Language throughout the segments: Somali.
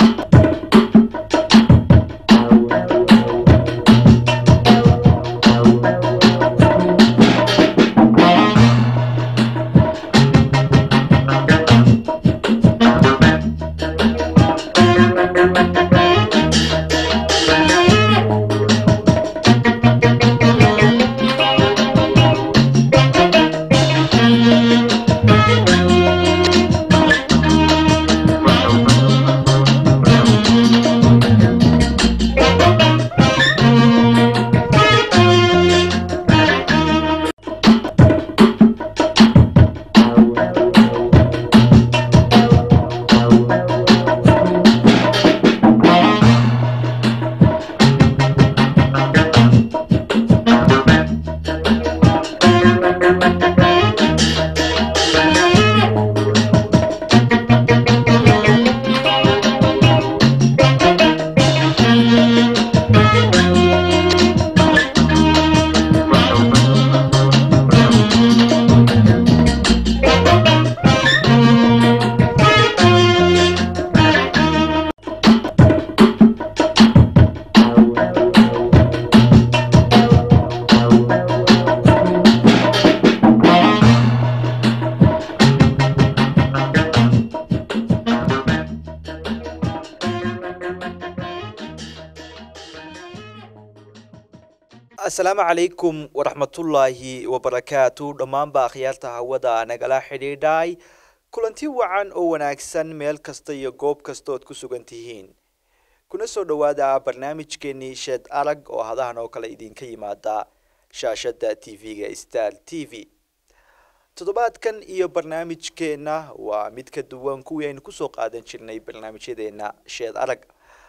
asalaamu calaykum waraxmatullaahi wabarakaatu dhammaanba akhyaarta hawada nagala xidhiidhay kulanti wacan oo wanaagsan meel kasta iyo goob kasta ood ku sugan tihiin kuna soo dhowaada barnaamijkeenii sheed arag oo hadahan oo kale idinka yimaada shaashada t v-ga star t v toddobaadkan iyo barnaamijkeenna waa mid ka duwan kuwii aynu kusoo qaadan jirnay barnaamijyadeena sheed arag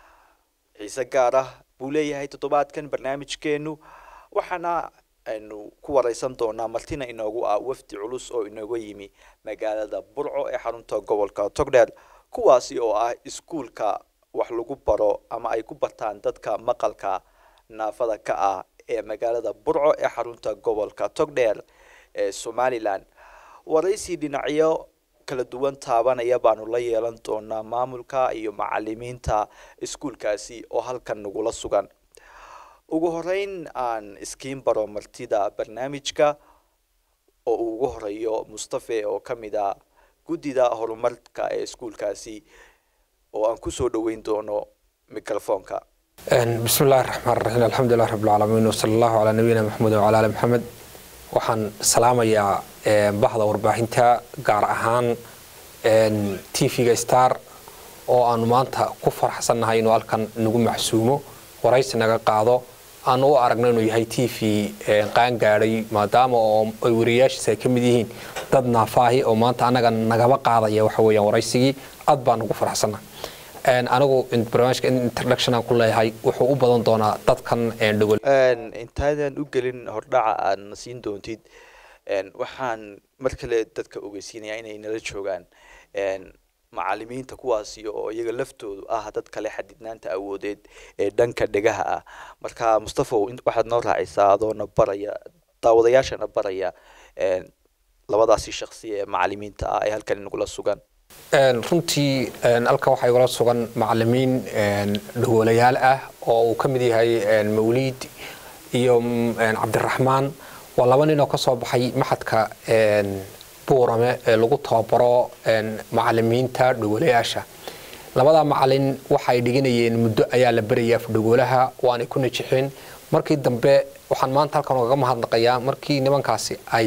xiise gaar ah buu leeyahay toddobaadkan barnaamijkeenu waxaana aynu ku wareysan doonaa martina inoogu ah wafdi culus oo inooga yimi magaalada burco ee xarunta gobolka togdheer kuwaasi oo ah iskuulka wax lagu baro ama ay ku bartaan dadka maqalka naafada ka ah ee magaalada burco ee xarunta gobolka togdheer ee somalilan waraysi dhinacyo kala duwan taabanaya baanu la yeelan doonaa maamulka iyo macalimiinta iskuulkaasi oo halkan nagula sugan ugu horeyn aan iskiin baro martida barnaamijka oo uu ugu horeeyo mustafe oo ka mid a guddida horumarka ee iskuulkaasi oo aan kusoo dhoweyn doono microfoonka bismi illahi raxmaan raxiim alxamdulilah rabbilcaalamiin wasala allahu calaa nabiyina maxamed wacala ali maxamed waxaan salaamayaa bahda warbaahinta gaar ahaan t v-ga star oo aanu maanta ku faraxsannahay inuu halkan nagu maxsuumo waraysi naga qaado aanu u aragno inuu yahay t v qaan gaadhay maadaama oo ay wariyayaashiisa ay ka mid yihiin dad naafaahi oo maanta annaga nagaba qaadaya waxa weeyaan waraysigii aad baan ugu faraxsannahay anigu barnaamijka introduction aan ku leeyahay wuxuu u badan doonaa dadkan dhogol intaadan u gelin hordhaca aad na siin doontid waxaan mar kale dadka ogeysiinaya inay nala joogaan macalimiinta kuwaasi oo iyaga laftoodu ah dad kale xadidnaanta awoodeed ee dhanka dhegaha ah marka mustafa waxaad noo raacaysaa adoona baraya daawadayaashana baraya labadaasi shaksiya ee macalimiinta ah ee halkan inagula sugan runtii halkan waxaa igula sugan macalimiin dhagoolayaal ah oo uu ka mid yahay mawliid iyo cabdiraxmaan waa laba nin oo ka soo baxay maxadka buurame ee lagu tababaro macalimiinta dhagoolayaasha labadaa macalin waxay dhiganayeen muddo ayaa la berayaa dhagoolaha waanay ku najixeen markii dambe waxaan maanta halkan ogaga mahadnaqayaa markii nimankaasi ay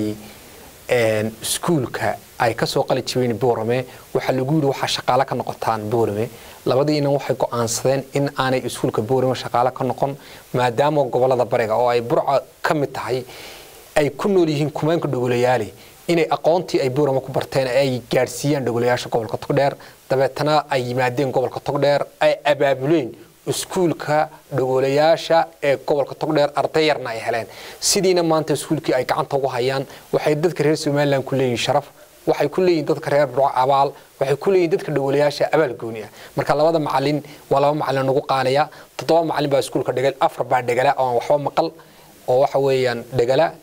iskuulka ay kasoo qali jireen buurame waxaa lagu yidhi waxaa shaqaale ka noqotaan buurame labadii inan waxay go-aansadeen in aanay iskuulka buurame shaqaale ka noqon maadaama gobolada bariga oo ay burca ka mid tahay ay ku nool yihiin kumaanka dhagoolayaali inay aqoontii ay buurama ku barteen ay gaadhsiiyaan dhagolayaasha gobolka togdheer dabeetana ay yimaadeen gobolka togdheer ay abaabuleen iskuulka dhagoolayaasha ee gobolka togdheer arday yarna ay heleen sidiina maanta iskuulkii ay gacanta ugu hayaan waxay dadka reer somalilan ku leeyihin sharaf waxay ku leeyihin dadka reer burco abaal waxay ku leeyihin dadka dhagoolayaasha abaal gooni ah marka labada macalin waa laba macalin nagu qaanaya toddoba macalin baa iskuulka dhegal afar baa dhegala oo aan waxba maqal oo waxa weeyaan dhegala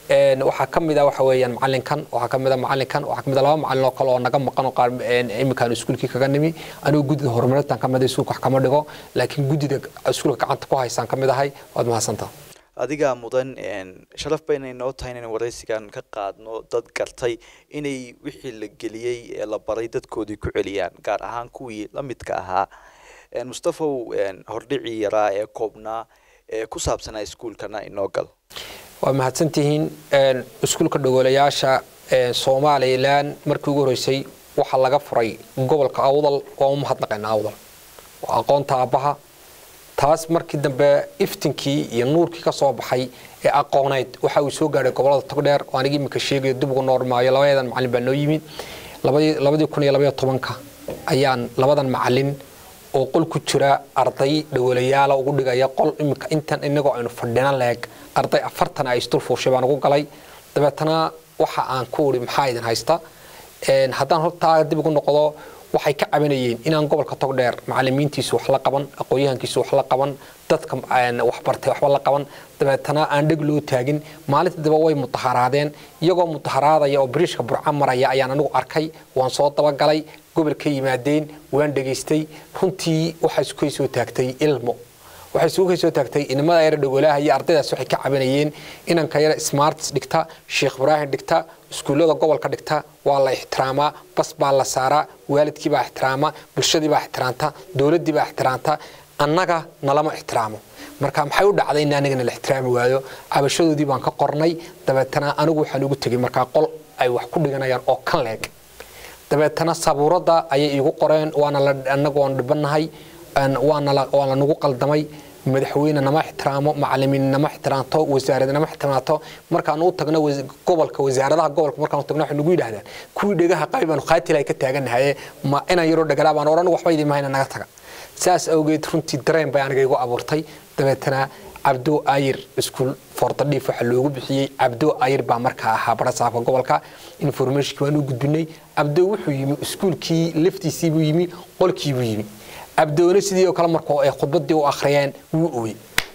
waxaa ka mid a waxa weeyaan macalinkan waxaa ka mid a macalinkan waxaa ka mid a laba macalin oo kale oo naga maqan oo qaar iminkaan iskuulkii kaga nimi anigu guddida horumarintan ka mid iskuulka wax kama dhigo laakiin guddida iskuulka gacanta ku haysaan ka mid ahay waad mahadsantaa adigaa mudan sharaf ba inay noo tahay inaynu waraysigan ka qaadno dad gartay inay wixii la geliyey ee la baray dadkoodii ku celiyaan gaar ahaan kuwii la midka ahaa mustafow hordhicii yaraa ee koobnaa ee ku saabsanaa iskuulkana inoo gal waa mahadsantihiin iskuulka dhagoolayaasha somalilan markii ugu horeysay waxaa laga furay gobolka awdal waa u mahadnaqaynaa awdal waa aqoonta aabbaha taas markii dambe iftinkii iyo nuurkii ka soo baxay ee aqooneyd waxa uu soo gaadhay gobolada togdheer oo anigi iminka sheegayo dib ugu noormaayo labadeedan macalin baa noo yimid labadii kun iyo labaiyo tobanka ayaan labadan macalin oo qol ku jira arday dhagoolayaala ugu dhigaya qol iminka intan inagoo aynu fadhina leeg arday afartan ay isdul fuushay baan ugu galay dabeetana waxa aan ku uri maxaa idin haysta haddaan hortaa dib ugu noqdo waxay ka cabanayeen inaan gobolka togdheer macalimiintiisu wax la qaban aqoon-yahankiisu wax la qaban dadka waxbartay waxba la qaban dabeetana aan dheg loo taagin maalinta daba way mudaharaadeen iyagoo mudaharaadaya oo bariishka burca maraya ayaan anigu arkay waan soo dabagalay gobolka yimaadeen waan dhegaystay runtii waxaa isukay soo taagtay ilmo waxay isugu soo taagtay inamada yar dhagoolaha iyo ardaydaas waxay ka cabanayeen inanka yar smarts dhigta sheekh ibraahim dhigta iskuullada gobolka dhigta waa la ixtiraamaa bas baa la saaraa waalidkii baa ixtiraama bulshadii baa ixtiraamta dowladdii baa ixtiraamta annaga nalama ixtiraamo marka maxay u dhacday in anigana la ixtiraami waayo cabashadoodii baan ka qornay dabeetana anigu waxaan ugu tegey markaa qol ay wax ku dhiganayaan oo kan leeg dabeetana sabuuradda ayay iigu qoreen waana anagu waan dhibanahay waana nagu qaldamay madaxweyne nama ixtiraamo macalimiin nama ixtiraamto wasaarad nama ixtiraamto markaan u tagno gobolka wasaaradaha gobolka markaan u tagno waxay nagu yidhahdaan kuwii dhegaha qabi baanu qaatilahay ka taaganahaye ma inaan yaroo dhagalaa baan odhan waxba idin mahayna naga taga saas awgeed runtii dareen bay aniga igu abuurtay dabeetana cabdo ayir iskuul fordadhiif waxaa loogu bixiyey cabdo ayir baa markaa ahaa barasaafka gobolka informationkii waan u gudbinay cabdo wuxuu yimi iskuulkii laftiisiibuu yimi qolkiibuu yimi cabdoone sidii oo kale markoo ay khudbadii u akhriyeen wuu ooyey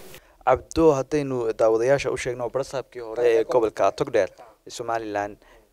cabdo haddaynu daawadayaasha u sheegno barasaabkii hore ee gobolka togdheer ee somalilan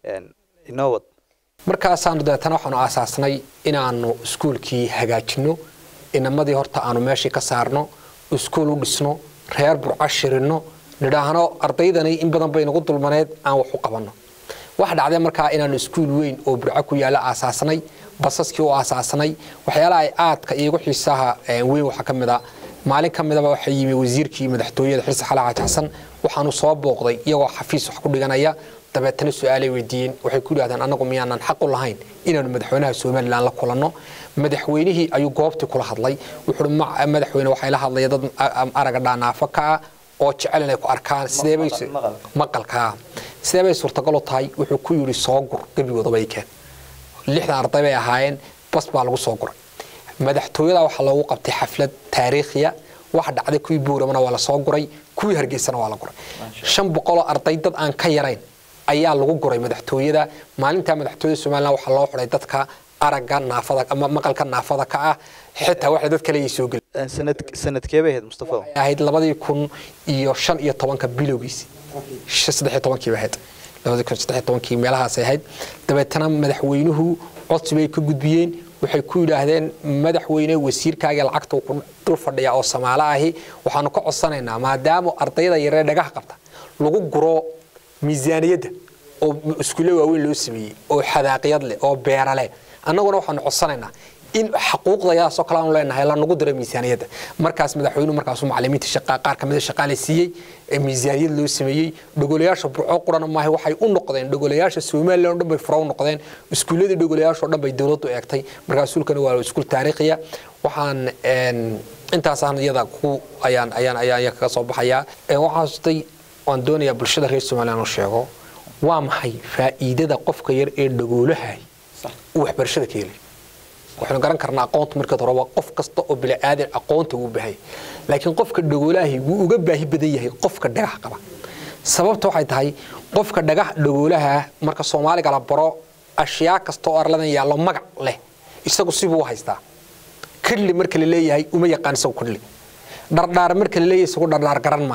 inoo wad markaasaanu dabeetana waxaanu aasaasnay inaanu iskuulkii hagaajino inamadii horta aanu meeshii ka saarno iskuul u dhisno reer burco shirino nidhaahno ardaydani in badan bay nagu dulmaneed aan wax u qabanno waxa dhacday markaa inaanu iskuul weyn oo burco ku yaalla aasaasnay basaskii u aasaasnay waxyaalaha ay aadka iigu xiisaha weyn waxaa ka mid a maalin ka midaba waxaa yimi wasiirkii madaxtooyada xilsi xala xaaji xasan waxaanu soo booqday iyagoo xafiis wax ku dhiganaya dabeetana su-aalay weydiiyeen waxay ku yidhahdeen annagu miyaanan xaq u lahayn inaanu madaxweynaha somalilan la kulanno madaxweynihii ayuu goobtii kula hadlay wuxuu madaxweyne waxay la hadlaya dad araga dhaanaafo ka ah oo jecel inay ku arkaan sideebay maqalkaa sideebay suurtagal u tahay wuxuu ku yidhi soo gur gebigoodaba ay keen lixdan arday bay ahaayeen bas baa lagu soo guray madaxtooyada waxaa loogu qabtay xaflad taariikhiya waxa dhacday kuwii buuramana waa la soo guray kuwii hargeysana waa la guray shan boqoloo arday dad aan ka yarayn ayaa lagu guray madaxtooyada maalintaa madaxtooyada somalilan waxaa loo xiday dadka aragga naafada ama maqalka naafada ka ah xitaa waxay dad kale soo geli sanad sanadkee bay ahayd mustafa waxay ahayd labadii kun iyo shan iyo tobanka bilowgiisi saddex iyo tobankii bay ahayd labadii kun saddex iyo tobankii meelahaasay ahayd dabeetana madaxweynuhu codsi bay ka gudbiyeen waxay ku yidhaahdeen madaxweyne wasiirkaaga lacagta ku dul fadhiya oo samaalo ahi waxaanu ka codsanaynaa maadaama ardayda yaree dhagaha qabta lagu guro miisaaniyadda oo iskuulle waaweyn loo sameeyey oo xadaaqiyad leh oo beera leh annaguna waxaanu codsanaynaa in xaquuqdayadaasoo kale aanu leenahay la nagu diro miisaaniyadda markaas madaxweynuhu markaasuu macalimiinta shaqa qaar kamida shaqaale siiyey ee miisaaniyad loo sameeyey dhogolayaasha burco qurana maaha waxay u noqdeen dhogolayaasha somalilan o dhan bay fura u noqdeen iskuulladii dhogolayaasha o dhan bay dowladdu eegtay markaa iskuulkana waa iskuul taariikhiya waxaan intaasaan iyada ku ayaan ayaan ayaan kaga soo baxayaa waxaan xasustay waan doonayaa bulshada reer somalilan u sheego waa maxay faa'iidada qofka yar ee dhagoolahay uu waxbarashada ka helay waxaynu garan karnaa aqoonta markeed horeba qof kasta oo bini'aadan aqoonta uu baahay laakiin qofka dhagoolaahi wuu uga baahi badan yahay qofka dhagax qaba sababta waxay tahay qofka dhagax dhagoolaha marka soomaaliga la baro ashyaa kasta oo arladan yaallo magac leh isagu sibuu u haystaa kidli marka la leeyahay uma yaqaan isagu kidli dhardhaar marka la leeyahay isagu dhardhaar garan maayo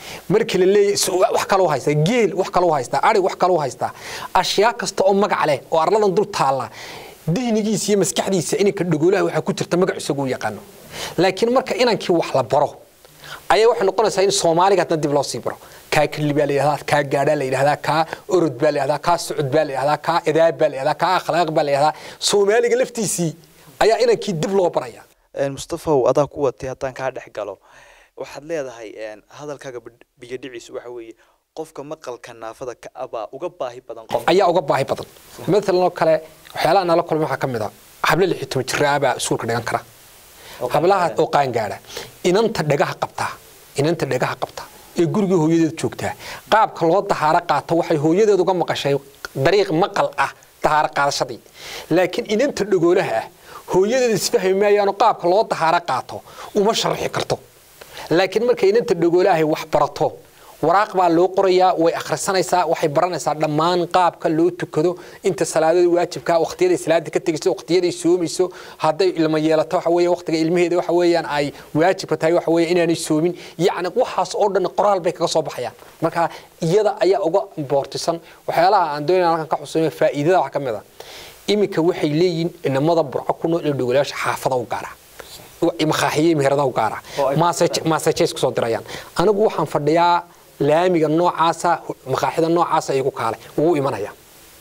markii la leeyahay wax kaloo haystaa geel wax kaloo haystaa ari wax kaloo haystaa ashyaa kasta oo magac leh oo arladan dul taalla dihnigiisa iyo maskaxdiisa inanka dhagoolaha waxaa ku jirta magac isagu yaqaano laakiin marka inankii wax la baro ayaa waxay noqonaysaa in soomaaliga hadna dib loo sii baro kaa kelli baa la yidhahdaa kaa gaadhaa la yidhahdaa kaa orod baa la yidhahdaa kaa socod baa la yidhahdaa kaa edaab baa la yidhahdaa kaa akhlaaq baa la yidhahdaa soomaaliga laftiisii ayaa inankii dib loo baraya mustafaw adaa ku watay haddaan kaa dhex galo waxaad leedahay hadalkaaga biyadhiciisu waxa weeye qofka maqalka naafada ka abaa uga baahi badan qof ayaa uga baahi badan maalan oo kale waxyaalaha nala kulmay waxaa ka mid a hable lix iyo toban jiraa baa iskuulka dhigan kara hablaha oo qaangaadha inanta dhagaha qabtaa inanta dhagaha qabtaa ee guriga hooyadeed joogtaa qaabka loo dahaaro qaato waxay hooyadeed uga maqashay dariiq maqal ah dahaaro qaadashadii laakiin inanta dhagoolaha ah hooyadeed isfahmi maayaano qaabka loo dahaaro qaato uma sharaxi karto laakiin markay inanta dhagoolahay wax barato waraaq baa loo qorayaa way akhrisanaysaa waxay baranaysaa dhammaan qaabka loo tukado inta salaadada waajibka waqtiyaday salaada ka tegayso waqtiyaday soomayso hadday ilmo yeelato waxa weeye waqtiga ilmaheeda waxa weeyaan ay waajibka tahay waxa weeye inaanay soomin yacni waxaas oo dhan qoraal bay kaga soo baxayaan marka iyada ayaa uga boortisan waxyaalaha aan doonayna halkan ka xusuunayo faa'iidada wax ka mid a iminka waxay leeyihiin inamada burco ku nool ee dhogolayaasha xaafada u gaara makaaxiye meherada u gaara maasajees kusoo dirayaan anigu waxaan fadhiyaa laamiga noocaasa makaaxida noocaasa igu kaalay wuu imanaya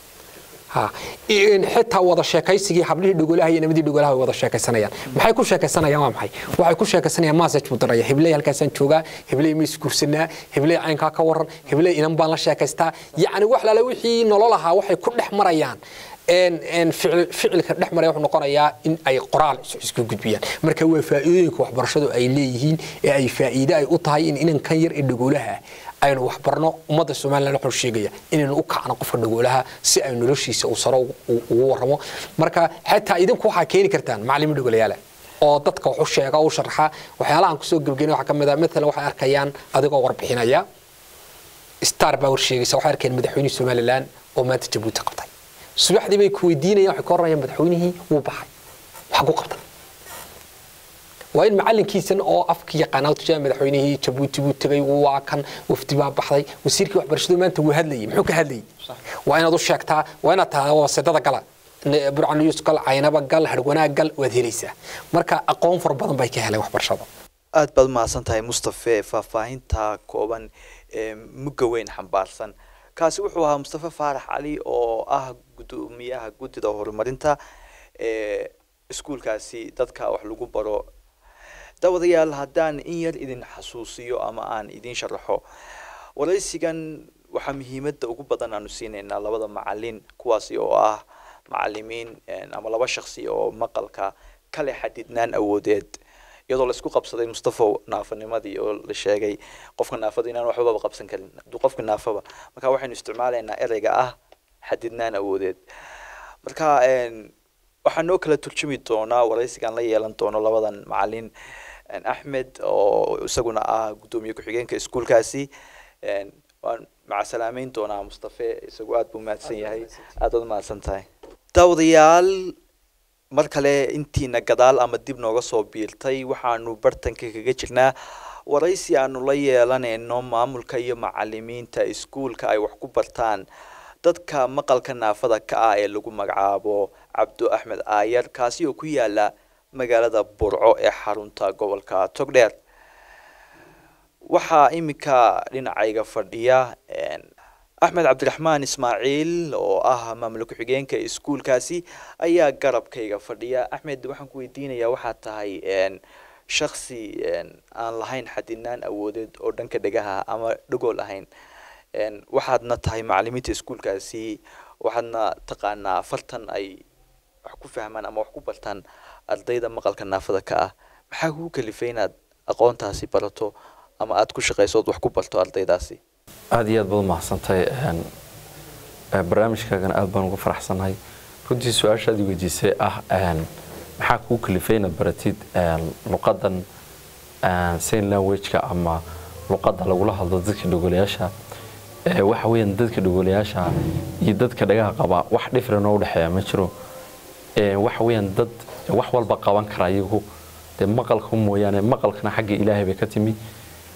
xitaa wada sheekaysigii hablihii dhogolaha iyo nimadii dhogolaha way wada sheekaysanayaan maxay ku sheekaysanayaan waa maxay waxay ku sheekaysanayaan message buu diraya hibley halkaasaan joogaa hibley ma isguursanaa hibley caynkaa ka waran hibley inan baan la sheekaystaa yacni wax lala wixii nolol ahaa waxay ku dhex marayaan ficilka dhex maraya wuxuu noqonayaa in ay qoraal isku gudbiyaan marka waa faa'iidooyinka waxbarashadu ay leeyihiin ee ay faa'iide ay u tahay in inankan yar ee dhagoolaha aynu waxbarno ummadda somaliland wuxuu sheegaya inaynu u kacno qofka dhagoolaha si ay noloshiisa uu saro ugu warramo marka xataa idinku waxaa keeni kartaan macallimo dhagolayaala oo dadka wax u sheega u sharaxa waxyaalahan kusoo gebgeynay waxaa ka mid ah maalan waxay arkayaan adigoo warbixinaya star baa war sheegaysa waxay arkayaan madaxweynihii somaliland oo maanta jabuuti qabtay subaxdii bay ku weydiinayaan waxay ka oranayaan madaxweynihii wuu baxay waxa ku qabtay waa in macallinkiisan oo afka yaqaanaa tujaa madaxweynihii jabuuti buu tegay waa kan wafdi baa baxday wasiirkii waxbarashadu maanta wuu hadlayay muxuu ka hadlayay waa inaad u sheegtaa waa inaad tahay wasedada gala burcan yus gal caynaba gal harwanaag gal waad helaysaa marka aqoon fara badan bay ka heleen waxbarashada aad baad mahadsan tahay mustafe faahfaahinta kooban ee mugga weyn xambaarsan kaasi wuxuu ahaa mustafe faarax cali oo ah gudoomiyaha guddida horumarinta ee iskuulkaasi dadka wax lagu baro daawadayaal haddaan in yar idin xasuusiyo ama aan idin sharaxo waraysigan waxaa muhiimadda ugu badan aanu siinaynaa labada macalin kuwaasi oo ah macalimiin ama laba shaksi oo maqalka kale xadidnaan awoodeed iyadoo laisku qabsaday mustafa naafanimadii oo la sheegay qofka naafada inaan waxbaba qabsan karin hadduu qofka naafaba marka waxaynu isticmaalaynaa ereyga ah xadidnaan awoodeed marka waxaa noo kala turjumi doonaa waraysigan la yeelan doono labadan macalin axmed oo isaguna ah guddoomiye ku-xigeenka iskuulkaasi waan macasalaameyn doonaa mustafe isagu aada buu mahadsan yahay aada baad mahadsan tahay daawadayaal mar kale intiina gadaal ama dib nooga soo biirtay waxaanu bartanka kaga jirnaa waraysi aanu la yeelanayno maamulka iyo macalimiinta iskuulka ay wax ku bartaan dadka maqalka naafada ka ah ee lagu magacaabo cabdu axmed aayar kaasi oo ku yaala magaalada burco ee xarunta gobolka togdheer waxaa iminka dhinacayga fadhiya axmed cabdiraxmaan ismaaciil oo ah maamul ku-xigeenka iskuulkaasi ayaa garabkayga fadhiya axmed waxaan ku weydiinayaa waxaad tahay shaksi aan lahayn xadinaan awoodeed oo dhanka dhegaha ama dhagool ahayn waxaadna tahay macalimiinta iskuulkaasi waxaadna taqaanaa afartan ay wax ku fahmaan ama wax ku bartaan ardayda maqalka naafada ka ah maxaa kugu kalifay inaad aqoontaasi barato ama aada ku shaqayso ood wax ku barto ardaydaasi aada iyo aad baad umahadsantahay barnaamijkaagana aada baan uga faraxsannahay runtii su-aashaad i weydiisay ah maxaa kuu kalifay inaad baratid luqadan sign languageka ama luqadda lagula hadlo dadka dhogolayaasha waxa weeyaan dadka dhogolayaasha iyo dadka dhagaha qaba wax dhifran oo udhexeeya ma jiro waxa weeyaan dad wax walba qaban kara iyagu dee maqalka mooyaane maqalkana xagga ilaahay bay ka timi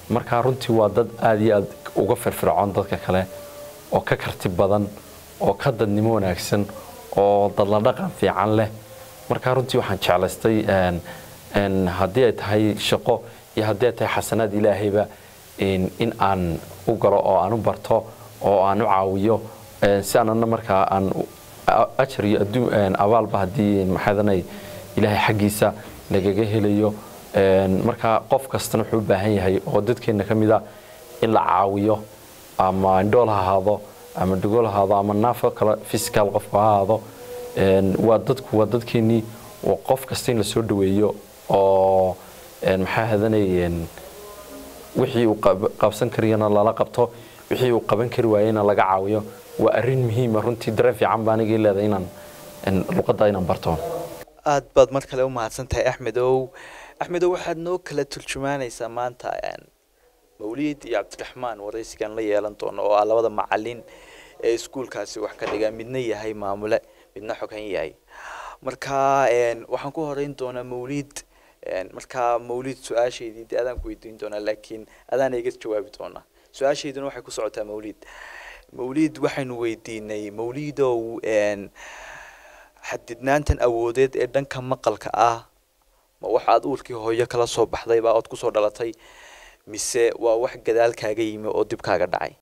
marka runtii waa dad aad iyo aad uga firfircoon dadka kale oo ka karti badan oo ka dadnimo wanaagsan oo dadla dhaqan fiican leh marka runtii waxaan jeclaystay een, een, haddii ay tahay shaqo iyo haddii ay tahay xasanaad ilaahayba in in aan u galo oo aan u barto oo aan u caawiyo een, si aanana markaa aan u- a- ajar iyo adduun een, abaalba haddii maxaadanay ilaahay xaggiisa lagaga helayo een, marka qof kastana wuxuu u baahan yahay oo dadkeena ka mid a in la caawiyo ama indhool ha ahaado ama dhagool ha ahaado ama naafo kale physical qofku ha ahaado een, waa dadku waa dadkeenii oo qof kasta in la soo dhaweeyo oo een, maxaa hadanay een, wixii uu qab- qabsan kariyana lala qabto wixii uu qaban kari waayena laga caawiyo waa arrin muhiima runtii dareen fiican baa anigii leedahay inaan een, luqadda inaan barto aad baad mar kale u mahadsan tahay axmedow axmedow waxaad noo kala turjumaanaysaa maanta een, mawliid iyo cabdiraxmaan waraysigan la yeelan doono oo ah labada macalin ee iskuulkaasi wax ka dhiga midna yahay maamule midna xogan yahay marka een, waxaan ku horeyn doonaa mawliid een, marka mawliid su-aashaydii dee adaan ku weydiin doonaa laakiin adaana iga jawaabi doonaa su-aashayduna waxay ku socotaa mawliid mawliid waxaynu weydiinay mawliidow een, xadidnaantan awoodeed ee dhanka maqalka ah ma waxaad uurkii hooyo kala soo baxdayba ood kusoo dhalatay mise waa wax gadaal kaaga yimi oo dib kaaga dhacay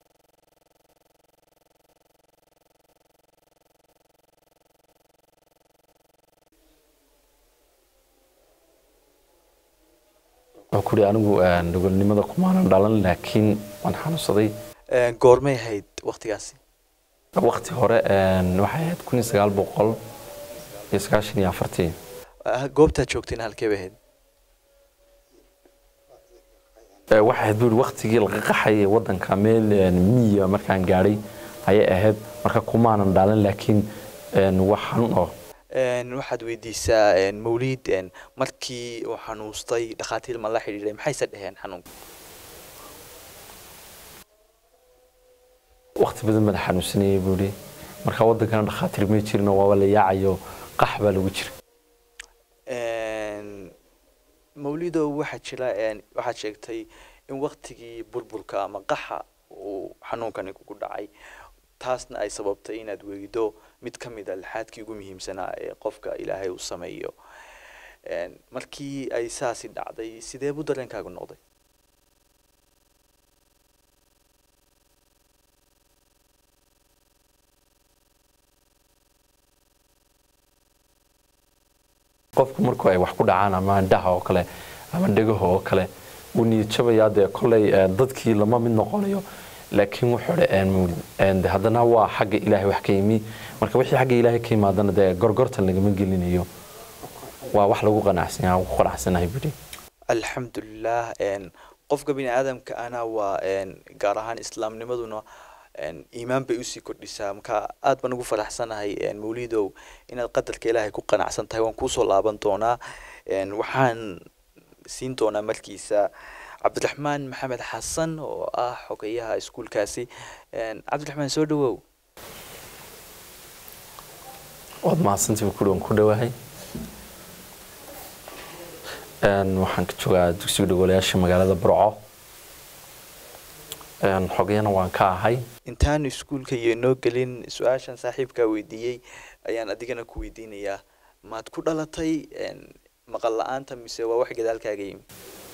wuxuu ku yidhi anigu een, dhagolnimada kumaanan dhalan laakiin waan xanuunsaday Een, goormay ahayd waktigaasi waqti hore een, waxay ahayd kun iyo sagaal boqol iyo sagaashan iyo afartii Ah, goobtaad joogtayna halkee bay ahayd Ee, waxay ahayd buuri waqtigii laga qaxay ee wadanka meel een, miyiga markaan gaadhay ayay ahayd marka kumaanan dhalan laakiin een, wax xanuun oo Een, waxaad weydiisaa een, mawliid een, markii uu xanuustay dhakhaatiir ma la xidhiidhay maxayse dheheen xanuunka waqti badan baan xanuunsanayay buuri marka wadankana dhakhaatiir may jirin oo waaba la yaacayo qax baa lagu jira Een, mawlidow waxaa jira een, waxaad sheegtay in waktigii burburka ama qaxa uu xanuunkani kugu dhacay taasna ay sababtay inaad weydo mid ka mid a lixaadkii ugu muhiimsanaa ee qofka ilaahay uu sameeyo Een, markii ay saasi dhacday sidee buu dareenkaagu noqday qofku marku ay wax ku dhacaan ama indhaha oo kale ama dhegaha oo kale wuu niyad jabayaa dee kolley ee, dadkii lama mid noqonayo laakiin wuxuu dhe een, een, de haddana waa xagga ilaahay wax ka yimi marka wixii xagga ilaahay ka yimaadana dee gorgortan lagama gelinayo waa wax lagu qanacsan yahay ku qanacsanahay buhi alxamdulilah een, qofka bini aadamka ana waa een, gaar ahaan islaamnimaduna een, iimaan bay usii kordhisaa marka aad baan ugu faraxsanahay een, mawlidow inaad qadarka ilaahay ku qanacsan tahay waan kuusoo laaban doonaa een, waxaan siin doonaa markiisa cabdiraxmaan maxamed xasan oo ah xogeyaha iskuulkaasi een, cabdiraxmaan soo dhawow waad mahadsantii ku waan ku dhowahay Een, waxaan ka joogaa dugsiga dhagoolayaasha magaalada burco Een, xogeyana waan ka ahay intaan iskuulka iyo noo gelin su-aashan saaxiibkaa weydiiyey ayaan adigana ku weydiinayaa maad ku dhalatay een, maqal la-aanta mise waa wax gadaalkaaga yimi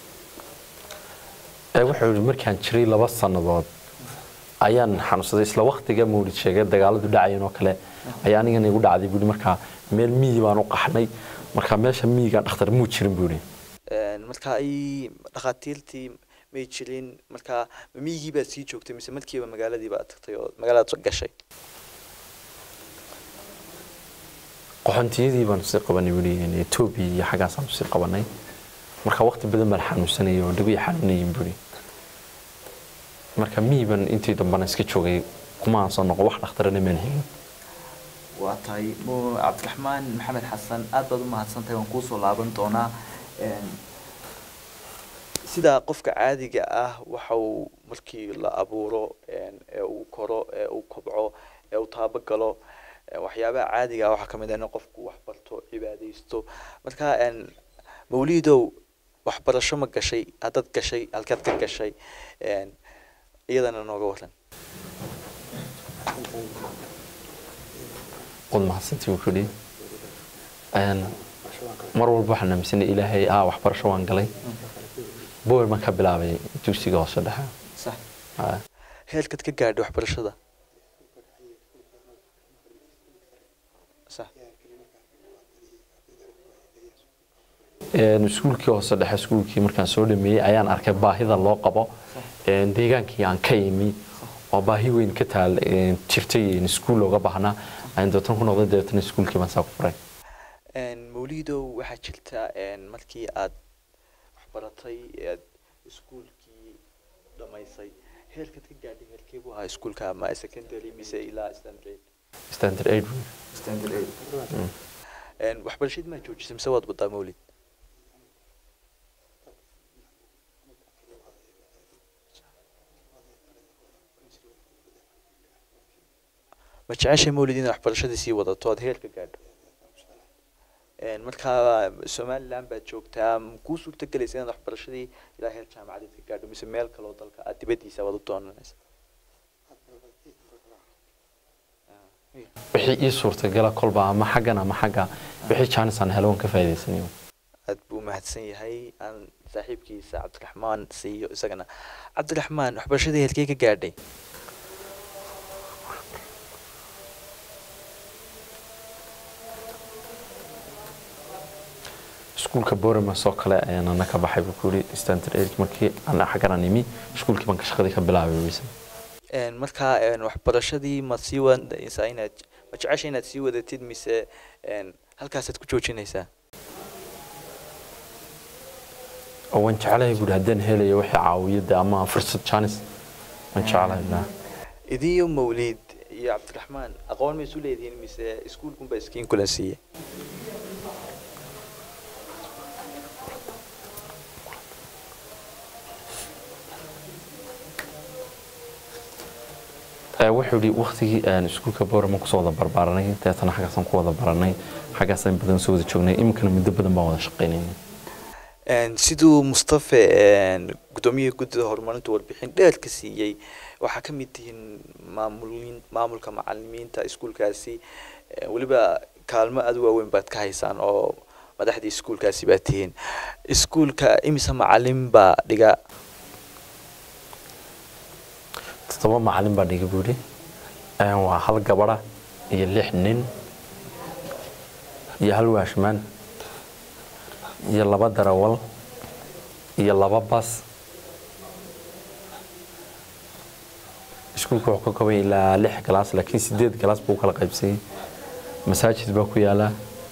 Ee, wuxuu yidhi markaan jiray laba sannadood ayaan xanuunsaday isla waqtiga mawlid sheegay dagaaladu dhacayeen oo kale ayaa anigana igu dhacday buuhi markaa meel miyi baan u qaxnay marka meesha miyiga dhakhtar muu jirin buuhi Een, marka ay dhakhaatiirtii may jirin marka ma miyigii baad sii joogtay mise markiiba magaaladii baad tagtay oo magaaladaad gashay qoxontiyadii baanu sii qabanay buuhi etoobiya iyo xaggaasaan sii qabanay marka waqti badan baan xanuunsanayay oo dhago i xanuunayin buuhi marka miyi baan intii dambana iska joogay kuma aan soo noqo wax dhakhtarana maan helin waa tahay mu cabdiraxmaan maxamed xasan aad baad u mahadsan tahay waan kuusoo laaban doonaa Een, sida qofka caadiga ah waxa uu markii la abuuro een, ee uu koro ee uu kobco ee uu taabagalo ee waxyaabaha caadiga ah waxaa kamid ah in qofku wax barto cibaadaysto marka een, mawlidow waxbarasho ma gashay haddaad gashay halkaad ka gashay een, iyadana nooga waran waad mahadsantii wuu kudhi mar walba waxaan aaminsanay ilaahay ah waxbarasho waan galay bower baan ka bilaabay dugsiga hoose dhexe Ah. heerkaad ka gaadhay waxbarashada sax Een, iskuulkii hoose dhexe iskuulkii markaan soo dhameeyey ayaan arkay baahida loo qabo een, deegaankii aan ka imi oo baahi weyn ka taal een, jirtay een, iskuul looga baahnaa ayaan deetan ku noqday deetan iskuulkii baan saa ku furay Een, mawlidow waxaa jirta een, markii aad waxbaratay ead iskuulkii dhamaysay heerkaad ka gaadhay heerkee buu ahaa iskuulka ama secondary mise ilaa standard standard aid standard Een, waxbarashadii maa joojisay mise waad wadaa mawlid ma jeceshay mawlid inaad waxbarashadii sii wadato aad heerka gaadho Een, markaa somaliland baad joogtaa ma kuu suurtagelaysa inaad waxbarashadii ilaa heer jaamacadeed ka gaadho mise meel kaloo dalka aad dibadiisa waad u doonanaysa wixii ii suurtagala kolba ama xaggan ama xagga wixii jaanis aan helo waan ka faa'iidaysanayo aad buu mahadsan yahay aan saaxiibkiisa cabdiraxmaan siiyo isagana cabdiraxmaan waxbarashadii heerkee ka gaadhay iskuulka boremas oo kale ayaan ana ka baxay buu ku yidhi standard aid markii aan xaggan aan imi iskuulkii baan ka shaqadii ka bilaabay weyse Een, markaa een, waxbarashadii ma sii wadaysaa inaad ma jecesha inaad sii wadatid mise een, halkaasaad ku joojinaysaa oo waan jeclahay buuri haddaan helayo wixii caawiyada ama fursad jaanis waan jeclahay na idiyo mawlid iyo cabdiraxmaan aqoon ma isu leedihiin mise iskuulkunba iskiin kulan siiye Ee, wuxuu yidhi waktigii aan iskuulka boreman kusoo wada barbaaranay deetana xaggaasaan ku wada baranay xaggaasaan badan soo wada joognay iminkana muddo badan baan wada shaqaynayna Een, siduu mustafe een, gudoomiyihii guddida horumarinta warbixin dheer ka siiyey waxaa ka mid tihiin maamulin maamulka macalimiinta iskuulkaasi Een, weliba kaalmo aad u waaweyn baad ka haysaan oo madaxdii iskuulkaasi baad tihiin iskuulka imise macalin baa dhiga toddoba macalin baa dhiga buu yidhi Een, waa hal gabadha iyo lix nin iyo hal waashmaan iyo laba darawal iyo laba bas iskuulka wuxuu ka kooban yahay ilaa lix galaas laakiin sideed galaas buu u kala qaybsayay masaajid baa ku yaala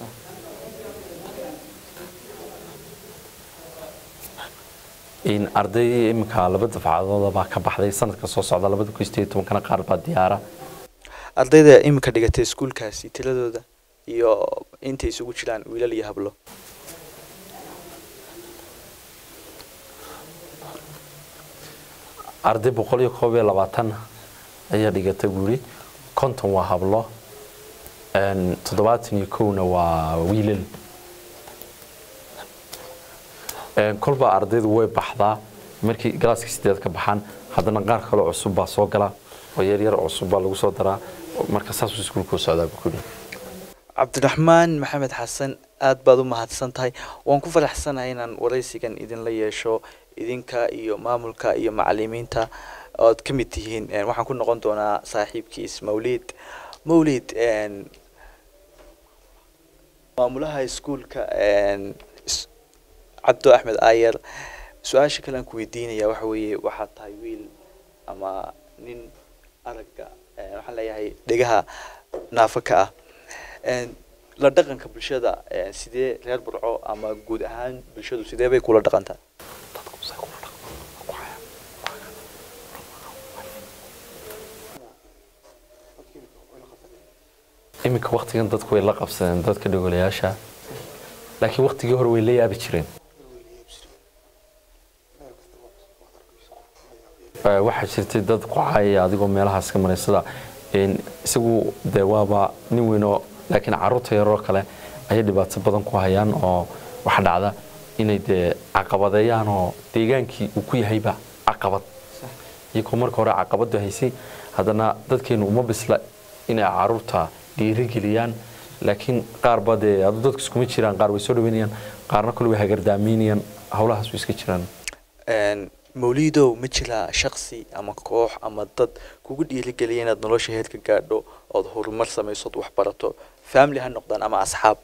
in arday iminka laba dafcadooda baa ka baxday sanadka soo socda labada kun sideed iyo tobankana qaar baa diyaara ardayda iminka dhigatay iskuulkaasi tiradooda iyo intay isugu jiraan wiilal iyo hablo arday boqol iyo koob iyo labaatan ayaa dhigata buuri konton waa hablo een, toddobaatan iyo kowna waa wiilal Een, kolba ardaydu way baxdaa markii galaaska sideed ka baxaan haddana qaar kaloo cusub baa soo gala oo yaryar cusub baa lagu soo daraa marka saasuu iskuulku u socdaa buu ku yidhi cabdiraxmaan maxamed xasan aad baad u mahadsan tahay waan ku faraxsanahay inaan waraysigan idinla yeesho idinka iyo maamulka iyo macalimiinta ood ka mid tihiin Een, waxaan ku noqon doonaa saaxiibkiis mawlid mawlid een, maamulaha iskuulka een, is- cabdo axmed ayer su-aasha kale aan ku weydiinaya waxa weeye waxaad tahay wiil ama nin aragga een, waxaan leeyahay dhegaha naafo ka ah Een, la dhaqanka bulshada een, sidee reer burco ama guud ahaan bulshadu sidee bay kula dhaqantaa iminka waktigan dadku way la qabsadeen dadka dhogolayaasha laakiin waktigii hore way la yaabi jireen Ee, waxaa jirtay dad ku caayaya adigoo meelahaas ka maray sida een, isagu dee waaba nin weyn oo laakiin carruurta yaroo kale ayay dhibaato badan ku hayaan oo waxa dhacda inay dee caqabadeeyaan oo deegaankii uu ku yahayba caqabad iyagoo marka hore caqabadu haysay haddana dadkeenu uma bisla inay caruurta dhiirigeliyaan laakiin qaarba dee adu dadku iskuma jiraan qaar way soo dhaweynayaan qaarna kole way hagardaameynayaan howlahaas way iska jiraan Een, mawliidow ma jiraa shaksi ama koox ama dad kugu dhiirigeliya inaad nolosha heer ka gaadho ood horumar samayso ood wax barato family ha noqdaan ama asxaab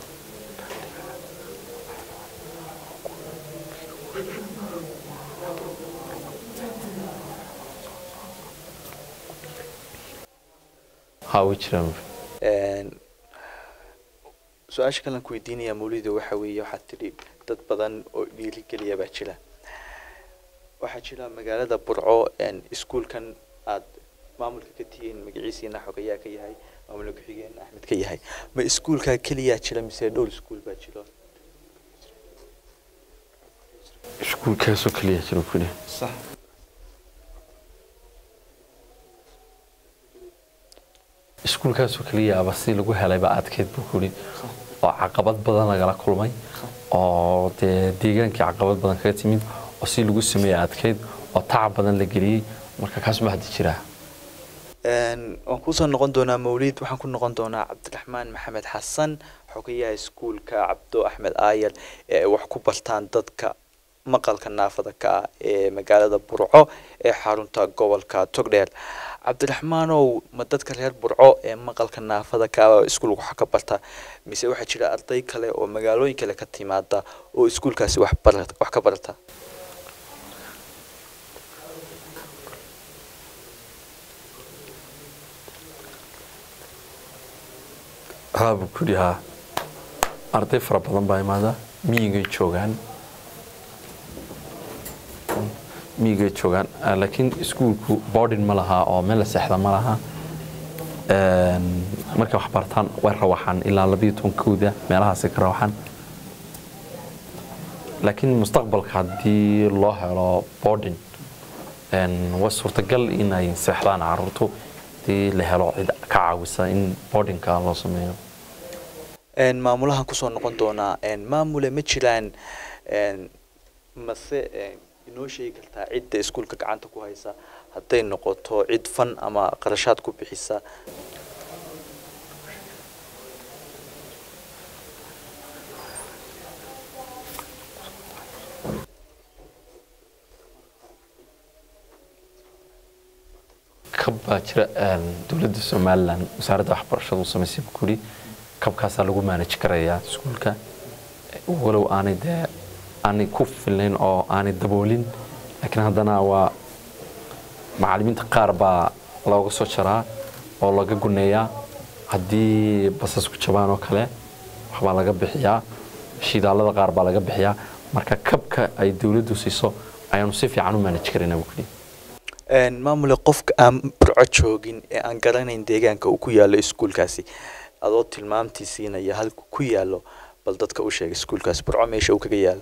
haa way jiraan Een, su-aasha kalan ku weydiinaya mawlido waxa weeye waxaad tidhi dad badan oo dhiirigeliya baa jira waxaa jira magaalada burco een, iskuulkan aad maamulka ka tihiin magaciisiina xogayaa ka yahay maamulka ku-xigeen axmed ka yahay ma iskuulkaa keliyaa jira mise dhowr iskuul baa jiro iskuulkaasoo keliya jiro kuli iskuulkaasoo keliya aba si lagu helayba adkeyd buu kuli oo caqabad badan lagala kulmay oo dee deegaankii caqabad badan kaga timid oo si lagu sameeyey adkeyd oo tacab badan la geliyey marka kaas ma haddi jiraa Een, waan kusoo noqon doonaa mawlid waxaan ku noqon doonaa cabdiraxmaan maxamed xasan xogayaha iskuulka cabdo axmed aayar ee ay wax ku bartaan dadka maqalka naafada ka ah ee magaalada burco ee xarunta gobolka togdheer cabdiraxmaanow ma dadka reer burco ee maqalka naafada ka ah iskuulka wax ka barta mise waxaa jira arday kale oo magaalooyin kale ka timaada oo iskuulkaasi wax bara- wax ka barata haa buu kuli haa arday fara badan baa imaada miyigay joogaan miyigay joogaan Ah, laakiin iskuulku boarding ma laha oo meel la seexda ma laha Een, markay wax bartaan way rawaxaan ilaa labiyo tobankooda meelahaasay ka rawaxaan laakiin mustaqbalka haddii loo helo boarding een, waa suurtagal inay seexdaan caruurtu hadii la helo cid ka caawisa in boardingka loo sameeyo Een, maamulahan kusoo noqon doonaa een, maamule ma jiraan een, mase een, inoo sheegi kartaa cidda iskuulka gacanta ku haysa hadday noqoto cid fan ama qarashaad ku bixisa kab baa jira een, dowladda somalilan wasaaradda waxbarashada u samaysay buu kuli kabkaasaa lagu manage karayaa iskuulka walow aanay dee aanay ku filnayn oo aanay daboolin laakiin haddana waa macallimiinta qaar baa looga soo jaraa oo laga guneeyaa haddii basasku jabaan oo kale waxbaa laga bixiyaa shidaalada qaar baa laga bixiyaa marka kabka ay dowladdu siiso ayaanu si fiican u manage karaynaa buu kuli Een, maamule qofka aan burco joogin ee aan garanayn deegaanka uu ku yaalo iskuulkaasi adoo tilmaamtii siinaya halku ku yaalo bal dadka u sheega iskuulkaasi burco meesha uu kaga yaalo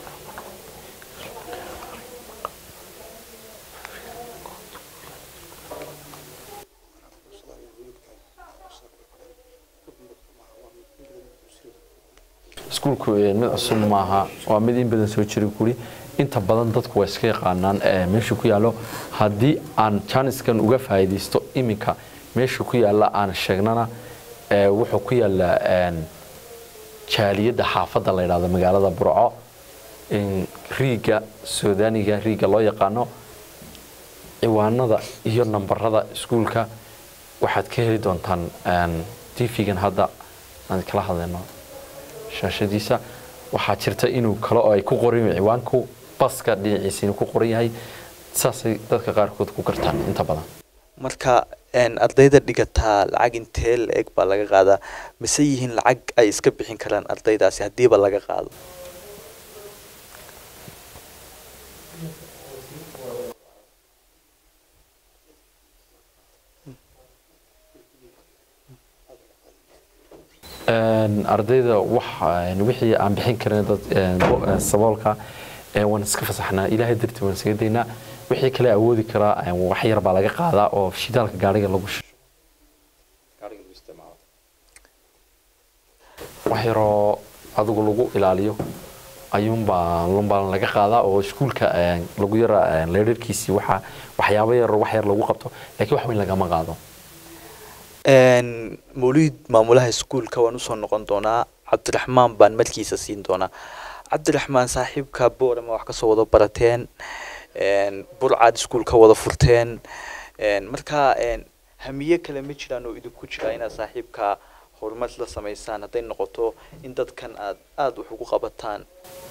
iskuulku eh, mid cusub maaha waa mid in badan soo jira kuli inta badan dadku waa iska yaqaanaan eh, meesha ku yaallo haddii aan janiskan uga faa'iidaysto iminka meesha ku yaalla aan sheegnana eh, wuxuu ku yaallaa een, jaaliyadda xaafadda la yidhahdo magaalada burco in riiga suudaaniga riiga loo yaqaano ciwaanada iyo nambarada iskuulka waxaad ka heli doontaan tv-gan hadda aan kala hadlayno shaashadiisa waxaa jirta inuu kale oo ay ku qoran yihiin ciwaanku baska dhinaciisa inuu ku qoran yahay saasay dadka qaarkood ku gartaan inta badan marka een, ardayda dhigataa lacag intee la-eg baa laga qaadaa mise yihiin lacag ay iska bixin karaan ardaydaasi haddiiba laga qaado Een, ardayda waxa een, wixii aan bixin karin dad een, bo- een, saboolka een, waan iska fasaxnaa ilaahay dartii waan isaga daynaa wixii kale awoodi karaa een, wax yar baa laga qaadaa oo shidaalka gaariga lagu shisho wax yaroo adigu lagu ilaaliyo ayuunbaa lunbaa laga qaadaa oo iskuulka een, lagu yara een, leerarkiisii waxa waxyaabo yar wax yar lagu qabto laakiin wax weyn lagama qaado Een, mawlid maamulaha iskuulka waan usoo noqon doonaa cabdiraxmaan baan markiisa siin doonaa cabdiraxmaan saaxiibka boorama wax kasoo wada barateen een, burcaad iskuulka wada furteen een, marka een, hamiye kale ma jiraan oo idinku jira inaad saaxiibka horumar la sameysaan hadday noqoto in dadkan aad aada wax ugu qabataan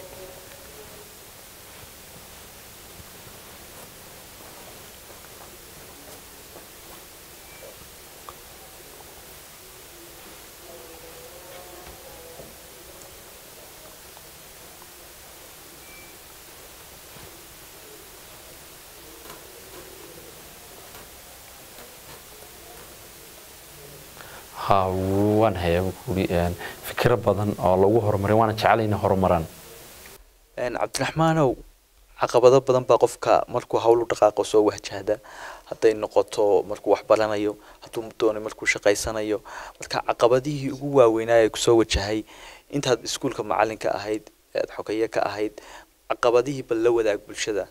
ha waan hayaa buu kuuri een, fikiro badan oo lagu horumarin waana jeclayna horumaraan Een, cabdiraxmaanow caqabado badan baa qofka markuu hawl u dhaqaaqo soo wajahda hadday noqoto markuu wax baranayo hadduu doono markuu shaqaysanayo marka caqabadihii ugu waaweynaa ee kusoo wajahay intaad iskuulka macalinka ahayd ead xogeeye ka ahayd caqabadihii bal la wadaag bulshada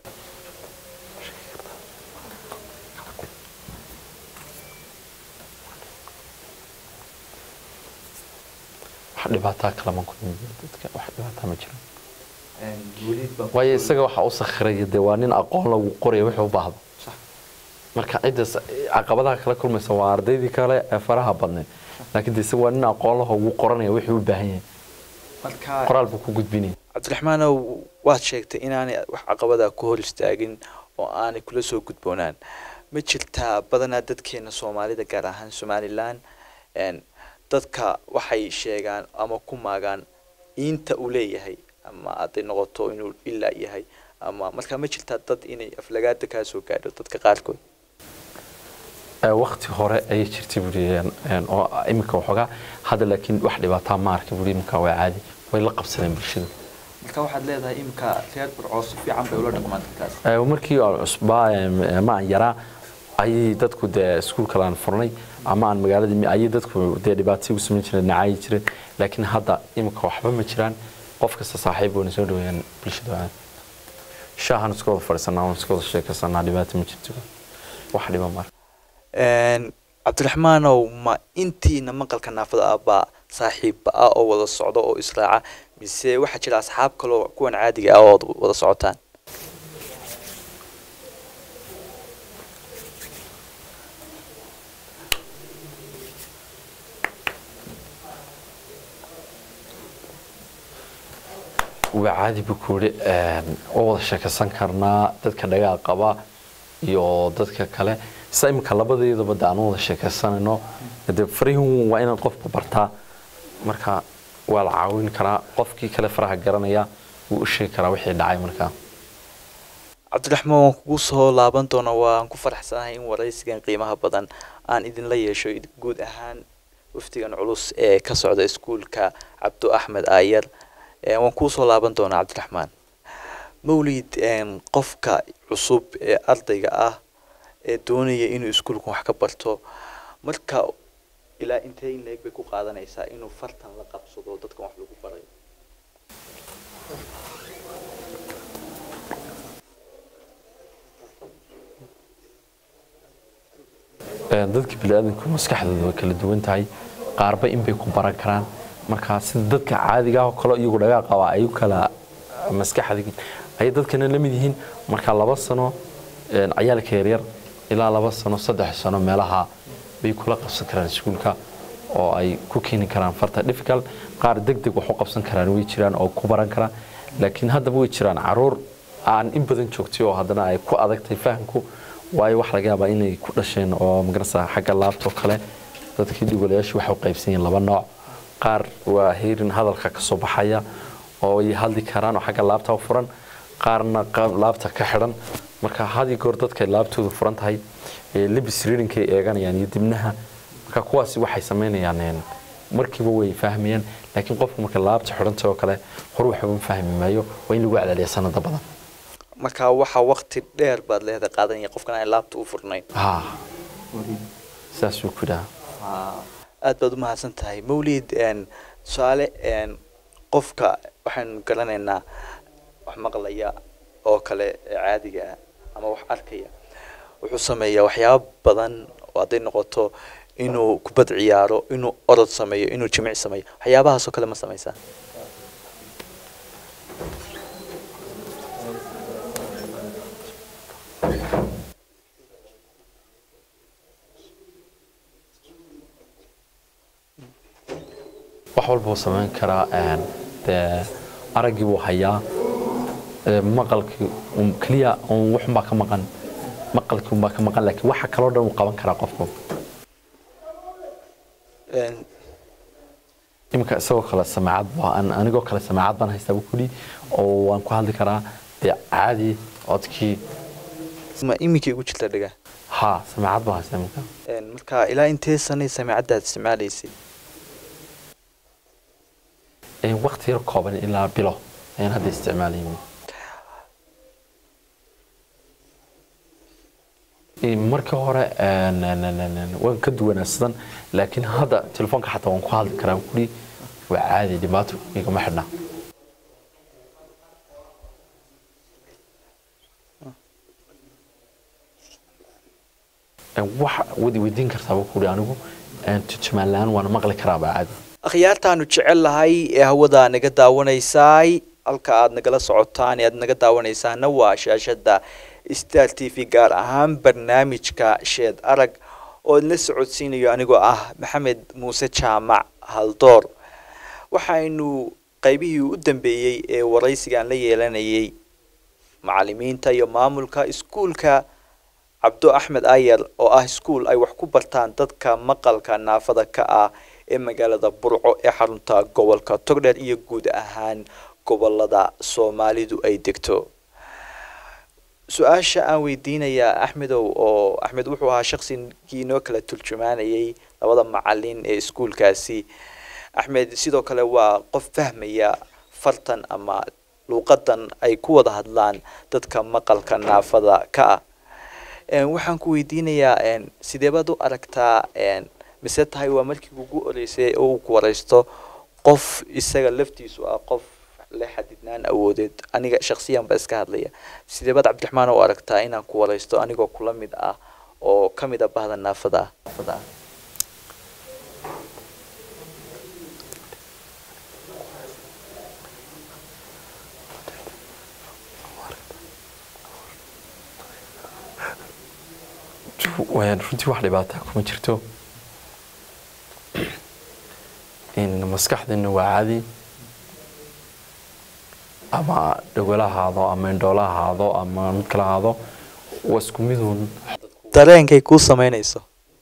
wax dhibaataa kalama kulmi dadka wax dhibaataa ma jiro waayo isaga waxaa u sakhiraya dee waa nin aqoon lagu qoraya wuxuu u baahdo marka ciddaas caqabadaha kala kulmaysa waa ardaydii kale ee faraha badneed laakiin de isaga waa nin aqoon laho ugu qoranaya wuxuu u baahan yahay marka qoraal buu ku gudbinaya cabdiraxmaanow waad sheegtay inaanay wax caqabada ku hor istaagin oo aanay kula soo gudboonaan ma jirtaa badanaa dadkeena soomaalida gaar ahaan somalilan een, dadka waxay sheegaan ama ku maagaan inta uu leeyahay ama hadday noqoto inuu ilaa yahay ama marka ma jirtaa dad inay aflagaada kaa soo gaadho dadka qaarkood Ee, waqti hore ayay jirtay buuri een, een, oo iminka waxoogaa hadda laakiin wax dhibaataa ma arka buuri iminka waa caadi way la qabsadeen bulshada marka waxaad leedahay imika reer burcoo si fiican bay ula dhaqmaan dadkaas Ee, markii aan cusbaa ee, ma aan yaraa ayay dadku dee iskuulka laan furnay ama aan magaaladii mi- ayay dadku dee dhibaatay ugu samayn jireen nacaayi jireen laakiin hadda iminka waxba ma jiraan qof kasta saaxiib wayna soo dhaweeyaan bulshada waa shaahan iska wada fadhiisanaa waan iska wada sheekaysanaa dhibaato ma jirto wax dhiba mara Een, cabdiraxmaanow ma intiina maqalka naafada ah baa saaxiibba ah oo wada socdo oo israaca mise waxaa jira asxaab kaloo kuwan caadiga ah oo wad- wada socotaan waa caadi buu ku yidhi oo wada sheekaysan karnaa dadka dhagaa qaba iyo dadka kale sida iminka labadeedaba de aan u wada sheekaysanayno de farihun waa inaad qofka bartaa marka waa la caawin karaa qofkii kale faraha garanaya wuu u sheegi karaa wixii dhacay markaa cabdiraxmaan waan kugu soo laaban doonaa waan ku faraxsanahay in waraysigan qiimaha badan aan idinla yeesho id- guud ahaan wafdigan culus ee ka socda iskuulka cabdu axmed aayar Ee, waan kuu soo laaban doonaa cabdiraxmaan mawlid een, qofka cusub ee ardayga ah ee doonaya inuu iskuulkan wax ka barto marka ilaa intee in leeg bay ku qaadanaysaa inuu fartan la qabsado dadkan wax lagu barayo Ee, dadka biniaadanku maskaxdooda way kala duwan tahay qaarba in bay ku baran karaan marka sida dadka caadiga ah oo kale iyagu dhagaa qaba ay u kala maskaxda ayay dadkana la mid yihiin marka laba sano een, ciyaalka yaryar ilaa laba sano saddex sano meelaha bay kula qabsan karaan iskuulka oo ay ku keeni karaan farta difficult qaar degdeg wax u qabsan karaan way jiraan oo ku baran karaan laakiin haddaba way jiraan caruur aan in badan joogtay oo haddana ay ku adagtay fahamku waayo wax laga yaabaa inay ku dhasheen oo magarasa xagga laabtoo kale dadkii dhigolayaashu waxay u qaybsan yihiin laba nooc qaar waa heerin hadalka ka soo baxaya oo ay hadli karaan oo xagga laabta u furan qaarna qaab laabta ka xidhan marka hadii goor dadka laabtoodu furan tahay ee libis readingkay eeganayaan iyo dibnaha marka kuwaasi waxay samaynayaan een, markiiba way fahmayaan laakiin qofku marka laabta xidhantay oo kale hor waxba fahmi maayo waa in lagu celceliya sanada badan marka waxaa waqti dheer baad leedahay qaadanaya qofkan aan laabta u furnayn ha saasuu ku yidhaha aad baad u mahadsan tahay mawlid een, tusaale een, qofka waxaanu garanaynaa wax maqlaya oo kale ee caadiga ah ama wax arkaya wuxuu sameeyaa waxyaabo badan oo hadday noqoto inuu kubad ciyaaro inuu orod sameeyo inuu jimic sameeyo waxyaabahaasoo kale ma sameysaa wax walba uu samayn karaa een, dee araggii buu hayaa ee, maqalkii un- keliya un waxunbaa ka maqan maqalkii unbaa ka maqan laakiin waxa kaloo dhan uu qaban karaa qofku Een, iminka isagoo kale samaacad baa an- anigoo kale samaacad baan haystaa buu kuli oo waan ku hadli karaa dee caadi codkii ma iminkay ugu jirta dhiga haa samaacad baan haystaa iminka Een, marka ilaa intee sanay samiicaddaad isticmaalaysay Een, waqti yar kooban ilaa bilo ayaan hadda isticmaalayay Een, markii hore een, een, een, een, een, waan ka duwanaadsadan laakiin hadda telefoonka xataa waan ku hadli karaa kuli waa caadi dhibaato igama xidhna Een, wax wadi weydiin kartaaba kuli anigu een, turjumaan la-aan waana maqli karaaba caadi akhyaartaanu jecel lahay ee hawada naga daawanaysaay halka aad nagala socotaan ee aad naga daawanaysaana waa shaashada star t v gaar ahaan barnaamijka sheed arag oo idinla socodsiinayo anigoo ah maxamed muuse jaamac haldoor waxaynu qaybihii u dambeeyey ee waraysigaan la yeelanayay macalimiinta iyo maamulka iskuulka cabdo axmed ayer oo ah iskuul ay wax ku bartaan dadka maqalka naafada ka ah ee magaalada burco ee xarunta gobolka togdheer iyo guud ahaan gobolada soomaalidu ay degto su-aasha aan weydiinayaa axmedow oo axmed wuxuu ahaa shaqsigii inoo kala turjumaanayay labada macalin ee iskuulkaasi axmed sidoo kale waa qof fahmaya fartan ama luuqadan ay ku wada hadlaan dadka maqalka naafada ka ah Een, waxaan ku weydiinayaa een, sidee baad u aragtaa een, mise tahay waa markii ugu horeysay oo uu ku wareysto qof isaga laftiisu ah qof leh xadidnaan awoodeed aniga shaksiyan ba iska hadlaya sidee baad cabdiraxmaan u aragtaa inaan ku wareysto anigoo kula mid ah oo ka mid ah bahda naafada ah Waan runtii wax dhibaataa kuma jirto in maskaxdina waa caadi ama dhagala ahaado ama indhoola ahaado ama mid kala ahaado waa isku miduun dareenkay kuu sameynayso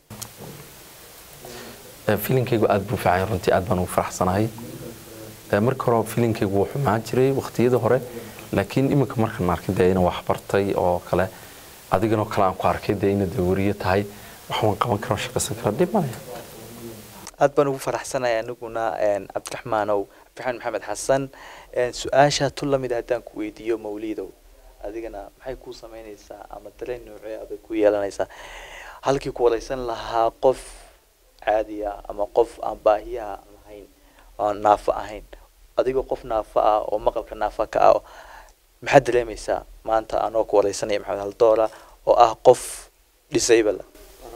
Eh, filinkaygu aad buu fiican yahay, runtii aad baan ugu faraxsanahay Eh, marka hore filinkaygu wuu xumaan jiray waqtiyadii hore laakiin iminka markaan arkay dee inaan wax bartay oo kale adiganoo kale aan ku arkay dee inaad wariyo tahay wax waan qaban karo shaqaysan karo dhib male aad baan ugu faraxsanahay aniguna een, cabdiraxmaanow cabdiraxmaan maxamed xasan een, su-aasha tu lamid haddaan ku weydiiyo mawlidow adigana maxay kuu sameynaysaa ama dareen noocee abay ku yeelanaysaa halkii ku wareysan lahaa qof caadi ah ama qof aan baahiyaha lahayn oo naafo ahayn adigoo qof naafo ah oo maqalka naafa ka ah maxaad dareemaysaa maanta anoo ku wareysanaya maxamed haldoora oo ah qof disable ah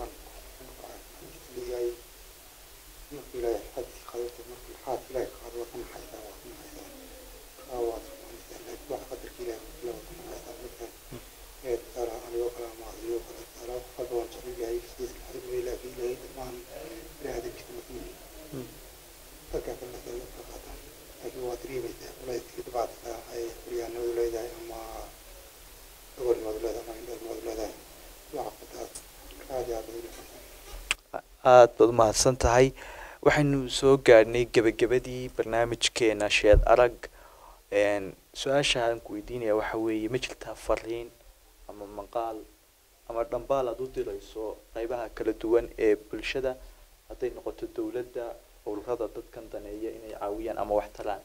aad baad umahadsan tahay waxaynu soo gaadhnay gebagabadii barnaamijkeena sheed arag een, su-aasha aan ku weydiinaya waxa weeye ma jirtaa fariin ama maqaal ama dhambaal aad u dirayso qeybaha kala duwan ee bulshada hadday noqoto dowladda ururada dadkan daneeya inay caawiyaan ama wax taraan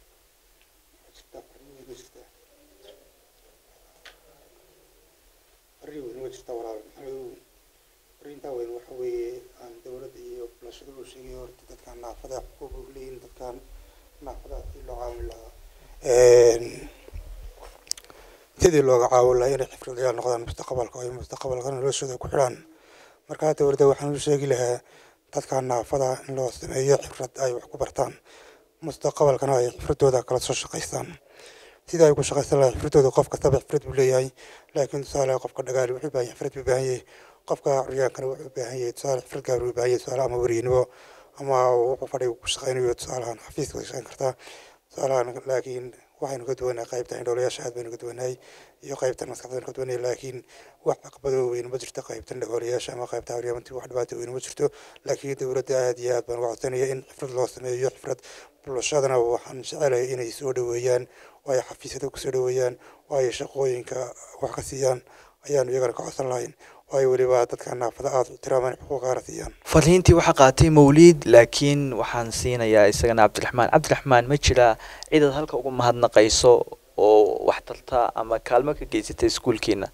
arrin weyn waa jirtaa walaal maxamedow arrintaa weyn waxa weeye aan dowladda iyo bulshada u sheegay horta dadkan naafada xuquuq u leeyihin dadkan naafada sidii loo caawin lahaa sidii looga caawin lahaa inay xifradayaal noqdaan mustaqbalka oo ay mustaqbalka noloshooda ku xidhaan markaa dowladda waxaan u sheegi lahaa dadka naafada in loo sameeyo xifrad ay wax ku bartaan mustaqbalkana ay xifradooda kala soo shaqaystaan sida ay ku shaqaysan lahaa xifradooda qof kastaba xifrad buu leeyahay laakiin tusaale qofka dhagaali wuxuu baahan xifrad buu baahan yahay qofka curyaankana wuxuu baahan yahay tusaale xifrad gaar buu baahan yahay tusaale ama weriynimo ama wuxuu fadhiga ku shaqaynayo tusaalahan xafiiska way shaqayn kartaa tusaalahan laakiin waxaynu ka duwanahay qaybta indhoolayaasha aad baynu ka duwanahay iyo qaybtan maskaxda baynu ka duwanahay laakiin wax caqabado weyn ma jirto qaybtan dhagoolayaasha ama qaybta curyaamantii wax dhibaato weyn ma jirto laakiin dowladda aad iyo aad baan uga codsanaya in xifrad loo sameeyo xifrad bulshadana waxaan jecelahay inay soo dhoweeyaan oo ay xafiisyada kusoo dhoweeyaan oo ay shaqooyinka wax ka siiyaan ayaanu iyagana ka codsan lahayn oo ay weliba dadka naafada aada u tiraamaan xuquuqaana siiyaan fariintii waxaa qaatay mawliid laakiin waxaan siinayaa isagana cabdiraxmaan cabdiraxmaan ma jiraa cidaad halka uga mahadnaqayso oo wax tarta ama kaalmo ka geysata iskuulkiina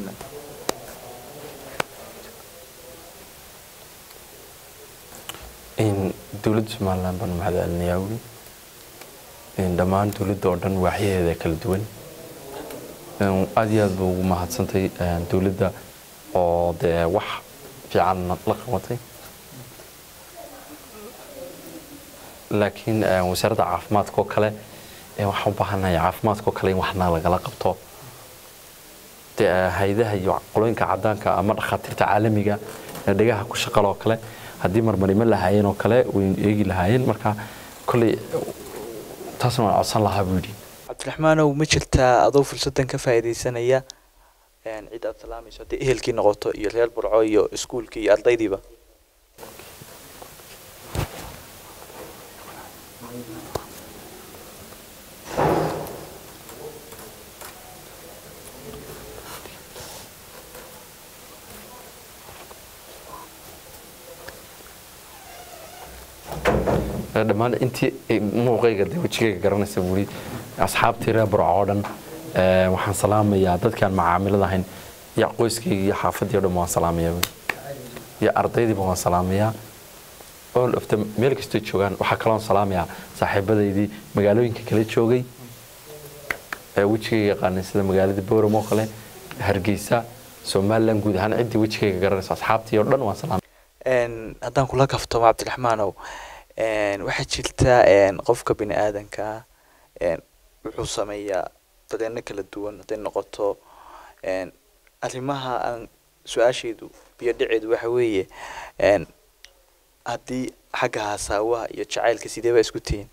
dowladda somalilan baan mahad celinayaa weli dhammaan dowladda oo dhan waaxyaheeda kala duwan aada iyo aad ba ugu mahadsantay dowladda oo dee wax fiican la qabatay laakiin wasaaradda caafimaadka oo kale waxaan u baahanahay caafimaadka oo kale in waxna lagala qabto dee hay-adaha iyo qolooyinka cadaanka ama dhakhaatiirta caalamiga ee dhegaha ku shaqala oo kale haddii marmarimo lahaayeen oo kale way eegi lahaayeen marka kolley taasna waan codsan lahaa buu yidhi cabdiraxmaanow ma jirtaa adoo fursadan ka faa'iidaysanaya cid aad salaamayso haddii ehelkii noqoto iyo reer burco iyo iskuulkii iyo ardaydiiba dhammaan intii muuqayga de wejigayga garanaysa buuri asxaabtii reer burco oo dhan waxaan salaamayaa dadkaan macaamilada ahayn iyo qoyskayga iyo xaafadii o dhan waan salaamayaa iyo ardaydiiba waan salaamayaa all of them meel kastoo joogaan waxaa kaloon salaamayaa saaxiibadaydii magaalooyinka kala joogay ee wejigayga yaqaanay sida magaalada bowram oo kale hargeysa somaliland guud ahaan ciddii wejigayga garanaysa asxaabtii oo dhan waan salaamaya haddaan kula kaftamo cabdiraxmaanow waxaa jirta qofka bini aadanka wuxuu sameeyaa dareeno kala duwan hadday noqoto arrimaha aan su-aasheedu biyo dhaceedu waxa weeye haddii xagga hasaawaha iyo jacaylka sidee baa isku tihiin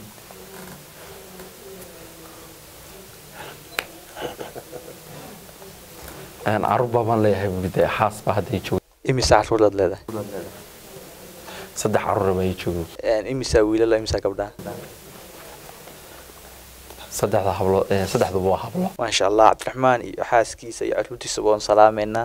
caruur baabaan leeyahay buuri dee xaas baa hadday jooga imisa caruuraad leedahay saddex caruur baa ii joogo imisaa wiilala imisaa gabdhaha saddexda hablo saddexduba waa hablo maasha allah cabdiraxmaan iyo xaaskiisa iyo caruurtiisaba waan salaameynaa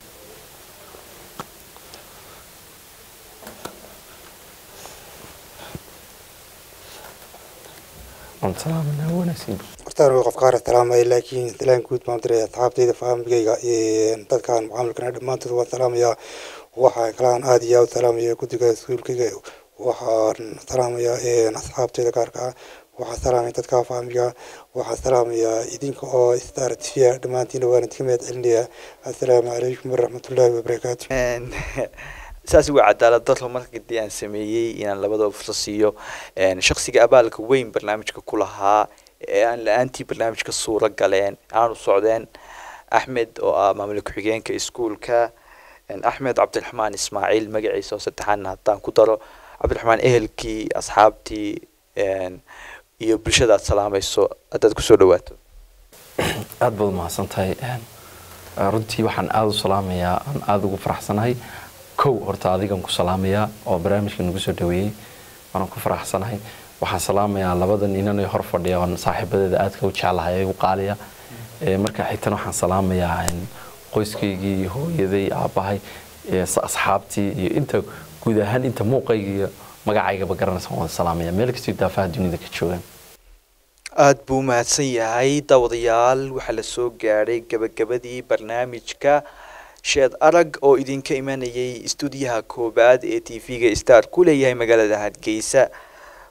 waan salaamanaa wanaagsan hortaan way qof qaar salaamaya laakiin salaan guud baan diraya asxaabtayda faamigayga dadkaan macaamilkana dhammaantood waan salaamayaa waxaan kalaan aada iyo aada salaamaya guddiga iskuulkayga waxaan salaamayaa asxaabtayda gaarka ah waxaan salaamaya dadka faamiga waxaan salaamayaa idinka oo star tv dhammaantiina waan idinka mahad celinayaa assalaamu calaykum waraxmatullaahi wabarakaatu saas waa cadaalad daro markadii aan sameeyey inaan labadaba fursad siiyo shaksiga abaalka weyn barnaamijka ku lahaa ee aan la-aantii barnaamijka suuro galeen aanu socdeen axmed oo ah maamul ku-xigeenka iskuulka axmed cabdiraxmaan ismaaciil magaciisa oo saddexaadna haddaan ku daro cabdiraxmaan ehelkii asxaabtii iyo bulshada aad salaamayso haddaad kusoo dhawaato aada baad umahadsan tahay runtii waxaan aada u salaamayaa aan aada ugu faraxsanahay kow horta adigan ku salaamayaa oo barnaamijka nagu soo dhaweeyey waanaan ku faraxsanahay waxaan salaamayaa labadan inanay hor fadhiya oon saaxiibadeeda aadka u jeclahay ee u qaaliya marka xigtana waxaan salaamayaa qoyskaygii hooyaday aabbahay asxaabtii iyo inta guud ahaan inta muuqayga iyo magacaygaba garanaysa waan salaamaya meel kastoo daafaha dunida ka joogaan aada buu umahadsan yahay daawadayaal waxaa la soo gaadhay gabagabadii barnaamijka sheed arag oo idinka imanayay istuudiyaha koobaad ee t v-ga star ku leeyahay magaalada hargeysa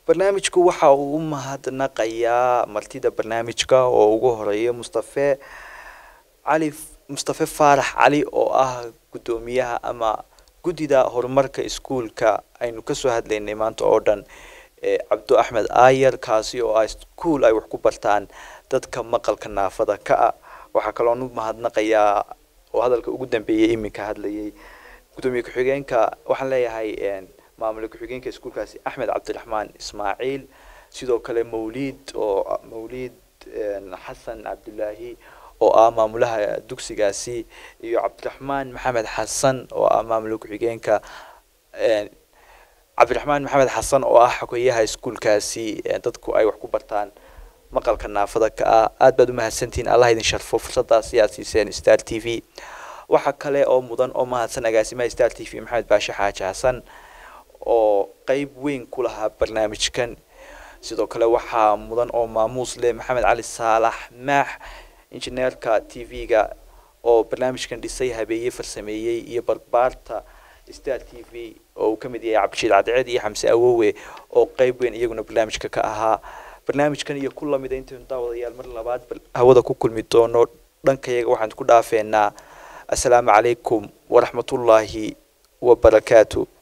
barnaamijku waxa uu u mahadnaqayaa martida barnaamijka oo ugu horeeya mustafe cali mustafe faarax cali oo ah guddoomiyaha ama guddida horumarka iskuulka aynu kasoo hadlaynay maanta oo dhan cabdo axmed aayar kaasi oo ah iskuul ay wax ku bartaan dadka maqalka naafada ka ah waxaa kaloon u mahadnaqayaa oo hadalka ugu dambeeyay iminka hadlayay guddoomiye ku-xigeenka waxaan leeyahay maamule ku-xigeenka iskuulkaasi axmed cabdiraxmaan ismaaciil sidoo kale mawliid oo mawliid xasan cabdulaahi oo ah maamulaha dugsigaasi iyo cabdiraxmaan maxamed xasan oo ah maamule ku-xigeenka cabdiraxmaan maxamed xasan oo ah xogeyaha iskuulkaasi dadku ay wax ku bartaan maqalka naafada ka ah aad baad umahadsantihiin allah idin sharfo fursadaasi aad siiseen star t v waxaa kale oo mudan oo mahadsan agaasimaha star t v maxamed baashe xaaji xasan oo qeyb weyn ku lahaa barnaamijkan sidoo kale waxaa mudan oo maamuus leh maxamed cali saalax maax injineerka t v-ga oo barnaamijkan dhisay habeeye farsameeyey iyo barbaarta star t v oo uu ka mid yahay cabdishiid cadceed iyo xamse awowe oo qeyb weyn iyaguna barnaamijka ka ahaa barnaamijkan iyo ku lamida intaynu daawadayaal mar labaad hawada ku kulmi doono dhankayaga waxaan ku dhaafeenaa assalaamu calaykum waraxmatullaahi wabarakaatu